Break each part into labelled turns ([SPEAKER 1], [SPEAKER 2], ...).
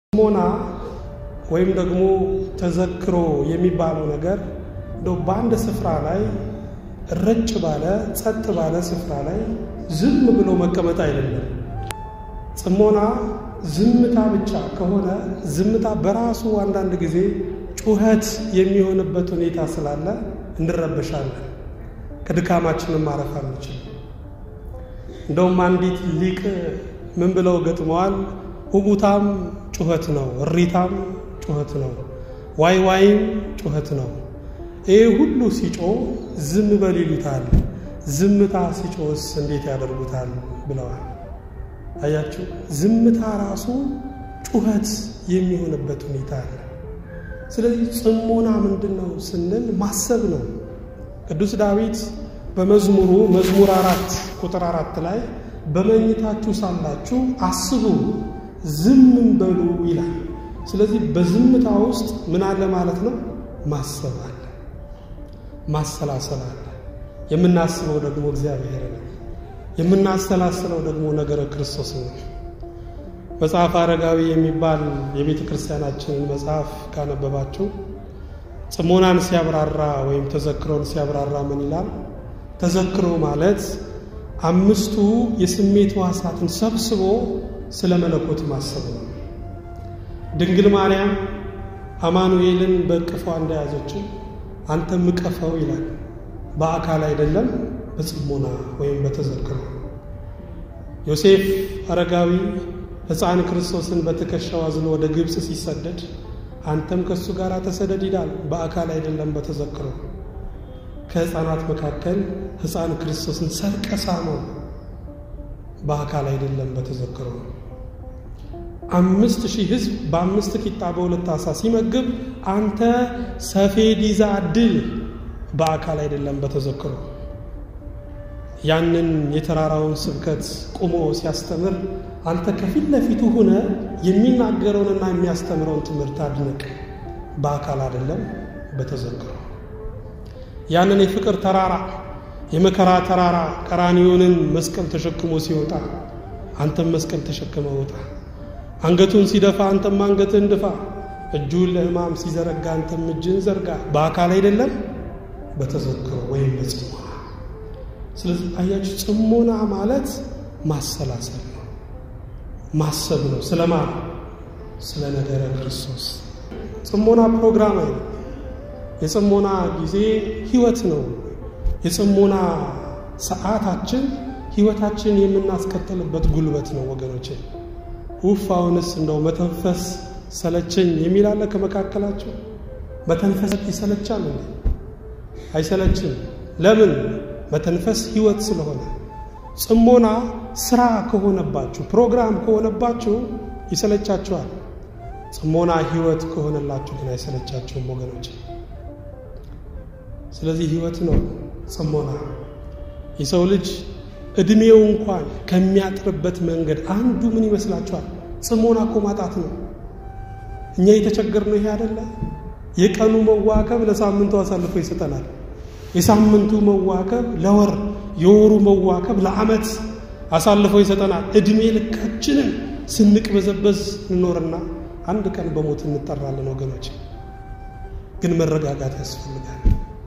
[SPEAKER 1] ጽሞና ወይም ደግሞ ተዘክሮ የሚባለው ነገር እንደው በአንድ ስፍራ ላይ ረጭ ባለ ጸጥ ባለ ስፍራ ላይ ዝም ብሎ መቀመጥ አይደለም። ጽሞና ዝምታ ብቻ ከሆነ ዝምታ በራሱ አንዳንድ ጊዜ ጩኸት የሚሆንበት ሁኔታ ስላለ እንረበሻለን፣ ከድካማችንም ማረፍ አንችልም። እንደውም አንዲት ሊቅ ምን ብለው ገጥመዋል? ሁቡታም ጩኸት ነው፣ እሪታም ጩኸት ነው፣ ዋይ ዋይም ጩኸት ነው። ይህ ሁሉ ሲጮ ዝም በል ይሉታል፣ ዝምታ ሲጮስ እንዴት ያደርጉታል ብለዋል። አያችሁ፣ ዝምታ ራሱ ጩኸት የሚሆንበት ሁኔታ አለ። ስለዚህ ጽሞና ምንድን ነው ስንል ማሰብ ነው። ቅዱስ ዳዊት በመዝሙሩ መዝሙር አራት ቁጥር አራት ላይ በመኝታችሁ ሳላችሁ አስቡ ዝምም በሉ ይላል። ስለዚህ በዝምታ ውስጥ ምን አለ ማለት ነው? ማሰብ አለ፣ ማሰላሰል አለ። የምናስበው ደግሞ እግዚአብሔር ነው። የምናሰላስለው ደግሞ ነገረ ክርስቶስ ነው። መጽሐፍ አረጋዊ የሚባል የቤተ ክርስቲያናችንን መጽሐፍ ካነበባችሁ ጽሞናን ሲያብራራ ወይም ተዘክሮን ሲያብራራ ምን ይላል? ተዘክሮ ማለት አምስቱ የስሜት ሕዋሳትን ሰብስቦ ስለ መለኮት ማሰብ ነው። ድንግል ማርያም አማኑኤልን በእቅፏ እንደያዘችው አንተም እቀፈው ይላል። በአካል አይደለም፣ በጽሞና ወይም በተዘክሮ። ዮሴፍ አረጋዊ ሕፃን ክርስቶስን በትከሻው አዝሎ ወደ ግብፅ ሲሰደድ አንተም ከእሱ ጋር ተሰደድ ይላል። በአካል አይደለም፣ በተዘክሮ። ከሕፃናት መካከል ሕፃን ክርስቶስን ሰርቀ ሳመው። በአካል አይደለም፣ በተዘክሮ። አምስት ሺህ ሕዝብ በአምስት ቂጣ በሁለት ዓሣ ሲመግብ አንተ ሰፌድ ይዛ አድል። በአካል አይደለም፣ በተዘክሮ። ያንን የተራራውን ስብከት ቁሞ ሲያስተምር አንተ ከፊት ለፊቱ ሆነ የሚናገረውንና የሚያስተምረውን ትምህርት አድንቅ። በአካል አይደለም፣ በተዘክሮ። ያንን የፍቅር ተራራ የመከራ ተራራ ቀራንዮንን መስቀል ተሸክሞ ሲወጣ አንተም መስቀል ተሸክመ ወጣ። አንገቱን ሲደፋ አንተም አንገትህን ድፋ። እጁን ለሕማም ሲዘረጋ አንተም እጅህን ዘርጋ። በአካል አይደለም በተዘክሮ ወይም በጽሞና። ስለዚህ አያችሁ ጽሞና ማለት ማሰላሰል ነው፣ ማሰብ ነው። ስለማ ስለ ነገረ ክርስቶስ። ጽሞና ፕሮግራም አይደለም። የጽሞና ጊዜ ህይወት ነው። የጽሞና ሰዓታችን ህይወታችን የምናስቀጥልበት ጉልበት ነው ወገኖቼ። ውፍ አሁንስ እንደው መተንፈስ ሰለቸኝ የሚል አለ ከመካከላቸው? መተንፈስ ይሰለቻል እንዴ? አይሰለችም። ለምን? መተንፈስ ህይወት ስለሆነ። ጽሞና ስራ ከሆነባችሁ ፕሮግራም ከሆነባችሁ ይሰለቻችኋል። ጽሞና ህይወት ከሆነላችሁ ግን አይሰለቻችሁም ወገኖች። ስለዚህ ህይወት ነው ጽሞና። የሰው ልጅ እድሜው እንኳን ከሚያጥርበት መንገድ አንዱ ምን ይመስላችኋል? ጽሞና እኮ ማጣት ነው። እኛ የተቸገርነው ይሄ አይደለ? የቀኑ መዋከብ ለሳምንቱ አሳልፎ ይሰጠናል። የሳምንቱ መዋከብ ለወር፣ የወሩ መዋከብ ለዓመት አሳልፎ ይሰጠናል። እድሜ ልካችንን ስንቅበዘበዝ እንኖርና አንድ ቀን በሞት እንጠራለን ወገኖች። ግን መረጋጋት ያስፈልጋል።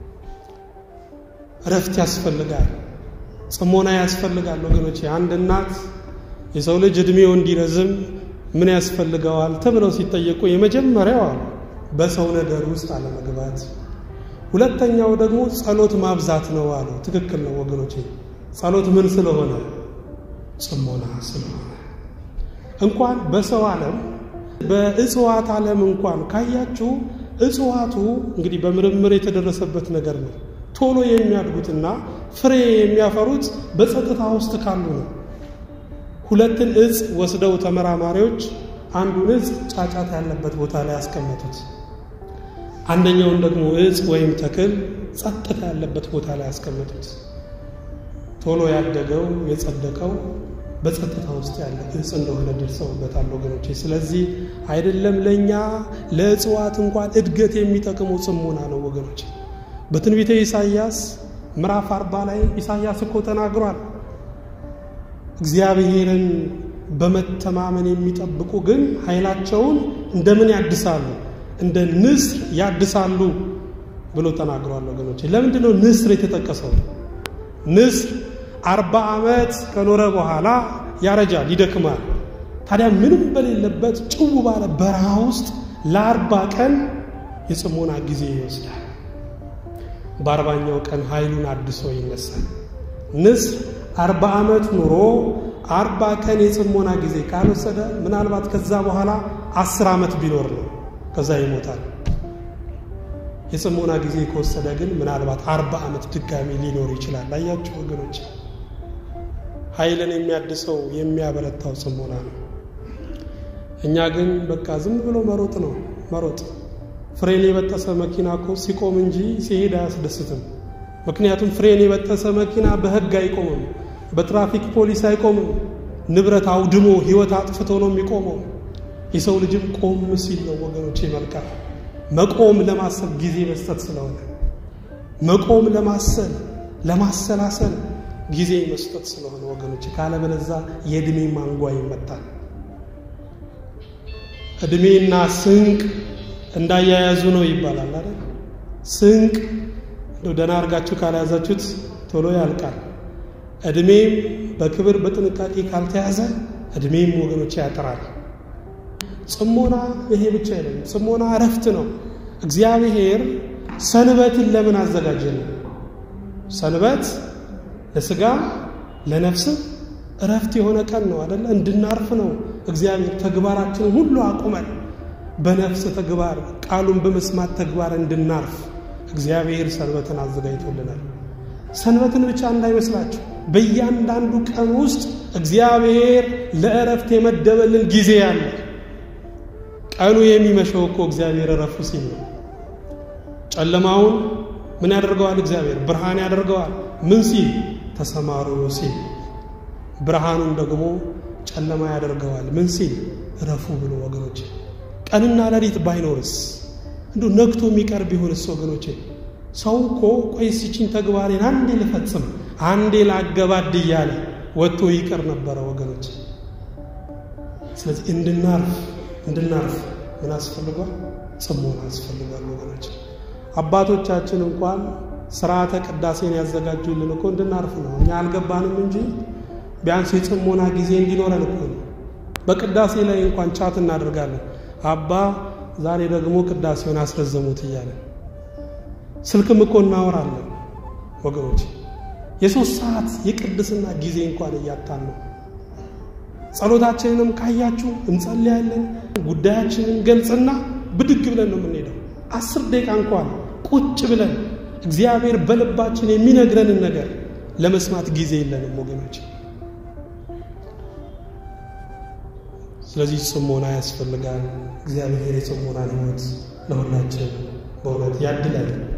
[SPEAKER 1] እረፍት ያስፈልጋል። ጽሞና ያስፈልጋል ወገኖች። አንድ እናት የሰው ልጅ እድሜው እንዲረዝም ምን ያስፈልገዋል ተብለው ሲጠየቁ የመጀመሪያው አሉ በሰው ነገር ውስጥ አለመግባት፣ ሁለተኛው ደግሞ ጸሎት ማብዛት ነው አሉ። ትክክል ነው ወገኖች። ጸሎት ምን ስለሆነ? ጽሞና ስለሆነ። እንኳን በሰው ዓለም በእጽዋት ዓለም እንኳን ካያችሁ እጽዋቱ እንግዲህ በምርምር የተደረሰበት ነገር ነው። ቶሎ የሚያድጉትና ፍሬ የሚያፈሩት በጸጥታ ውስጥ ካሉ ነው። ሁለትን እጽ ወስደው ተመራማሪዎች አንዱን እጽ ጫጫታ ያለበት ቦታ ላይ ያስቀመጡት፣ አንደኛውን ደግሞ እጽ ወይም ተክል ጸጥታ ያለበት ቦታ ላይ ያስቀመጡት። ቶሎ ያደገው የጸደቀው በጸጥታ ውስጥ ያለ እጽ እንደሆነ ደርሰውበታል ወገኖቼ። ስለዚህ አይደለም ለእኛ ለእጽዋት እንኳን እድገት የሚጠቅመው ጽሞና ነው ወገኖቼ። በትንቢተ ኢሳይያስ ምዕራፍ አርባ ላይ ኢሳይያስ እኮ ተናግሯል። እግዚአብሔርን በመተማመን የሚጠብቁ ግን ኃይላቸውን እንደምን ያድሳሉ? እንደ ንስር ያድሳሉ ብሎ ተናግሯል። ወገኖች ለምንድን ነው ንስር የተጠቀሰው? ንስር አርባ ዓመት ከኖረ በኋላ ያረጃል፣ ይደክማል። ታዲያ ምንም በሌለበት ጭው ባለ በረሃ ውስጥ ለአርባ ቀን የጽሞና ጊዜ ይወስዳል። በአርባኛው ቀን ኃይሉን አድሶ ይነሳል። ንስር አርባ ዓመት ኑሮ አርባ ቀን የጽሞና ጊዜ ካልወሰደ ምናልባት ከዛ በኋላ አስር ዓመት ቢኖር ነው፣ ከዛ ይሞታል። የጽሞና ጊዜ ከወሰደ ግን ምናልባት አርባ ዓመት ድጋሚ ሊኖር ይችላል። አያችሁ ወገኖች፣ ኃይልን የሚያድሰው የሚያበረታው ጽሞና ነው። እኛ ግን በቃ ዝም ብሎ መሮጥ ነው መሮጥ። ፍሬን የበጠሰ መኪና እኮ ሲቆም እንጂ ሲሄድ አያስደስትም። ምክንያቱም ፍሬን የበጠሰ መኪና በሕግ አይቆምም፣ በትራፊክ ፖሊስ አይቆምም። ንብረት አውድሞ ሕይወት አጥፍቶ ነው የሚቆመው። የሰው ልጅም ቆም ሲል ነው ወገኖቼ መልካም መቆም ለማሰብ ጊዜ መስጠት ስለሆነ መቆም ለማሰል ለማሰላሰል ጊዜ መስጠት ስለሆነ ወገኖች፣ ካለበለዛ የእድሜ ማንጓ ይመጣል። እድሜና ስንቅ እንዳያያዙ ነው ይባላል አይደል? ስንቅ እንደው ደህና አድርጋችሁ ካልያዛችሁት ቶሎ ያልቃል። እድሜም በክብር በጥንቃቄ ካልተያዘ እድሜም ወገኖች ያጥራል። ጽሞና ይሄ ብቻ አይደለም። ጽሞና እረፍት ነው። እግዚአብሔር ሰንበትን ለምን አዘጋጀን? ሰንበት ለስጋ ለነፍስም እረፍት የሆነ ቀን ነው አደለ? እንድናርፍ ነው እግዚአብሔር ተግባራችንን ሁሉ አቁመን በነፍስ ተግባር ቃሉን በመስማት ተግባር እንድናርፍ እግዚአብሔር ሰንበትን አዘጋጅቶልናል። ሰንበትን ብቻ እንዳይመስላችሁ በእያንዳንዱ ቀን ውስጥ እግዚአብሔር ለእረፍት የመደበልን ጊዜ ያለ ቀኑ የሚመሸው እኮ እግዚአብሔር እረፉ ሲል ነው። ጨለማውን ምን ያደርገዋል? እግዚአብሔር ብርሃን ያደርገዋል። ምን ሲል? ተሰማሩ ሲል። ብርሃኑን ደግሞ ጨለማ ያደርገዋል። ምን ሲል? እረፉ ብሎ ወገኖቼ። ቀንና ሌሊት ባይኖርስ እንዲሁ ነግቶ የሚቀር ቢሆንስ ወገኖቼ? ሰው እኮ ቆይ ሲችን ተግባሬን አንዴ ልፈጽም አንዴ ላገባድ እያለ ወጥቶ ይቀር ነበረ ወገኖች። ስለዚህ እንድናርፍ እንድናርፍ ምን አስፈልጓል? ጽሞና አስፈልጓል ወገኖች። አባቶቻችን እንኳን ስርዓተ ቅዳሴን ያዘጋጁልን እኮ እንድናርፍ ነው። እኛ አልገባንም እንጂ ቢያንስ የጽሞና ጊዜ እንዲኖረን እኮ ነው። በቅዳሴ ላይ እንኳን ቻት እናደርጋለን። አባ ዛሬ ደግሞ ቅዳሴውን አስረዘሙት እያለን ስልክም እኮ እናወራለን ወገኖች። የሶስት ሰዓት የቅድስና ጊዜ እንኳን እያጣን ነው። ጸሎታችንንም ካያችሁ እንጸልያለን። ጉዳያችንን ገልጽና ብድግ ብለን ነው የምንሄደው። አስር ደቂቃ እንኳን ቁጭ ብለን እግዚአብሔር በልባችን የሚነግረንን ነገር ለመስማት ጊዜ የለንም ወገኖች። ስለዚህ ጽሞና ያስፈልጋል። እግዚአብሔር የጽሞናን ሕይወት ለሁላችን በእውነት ያድላል።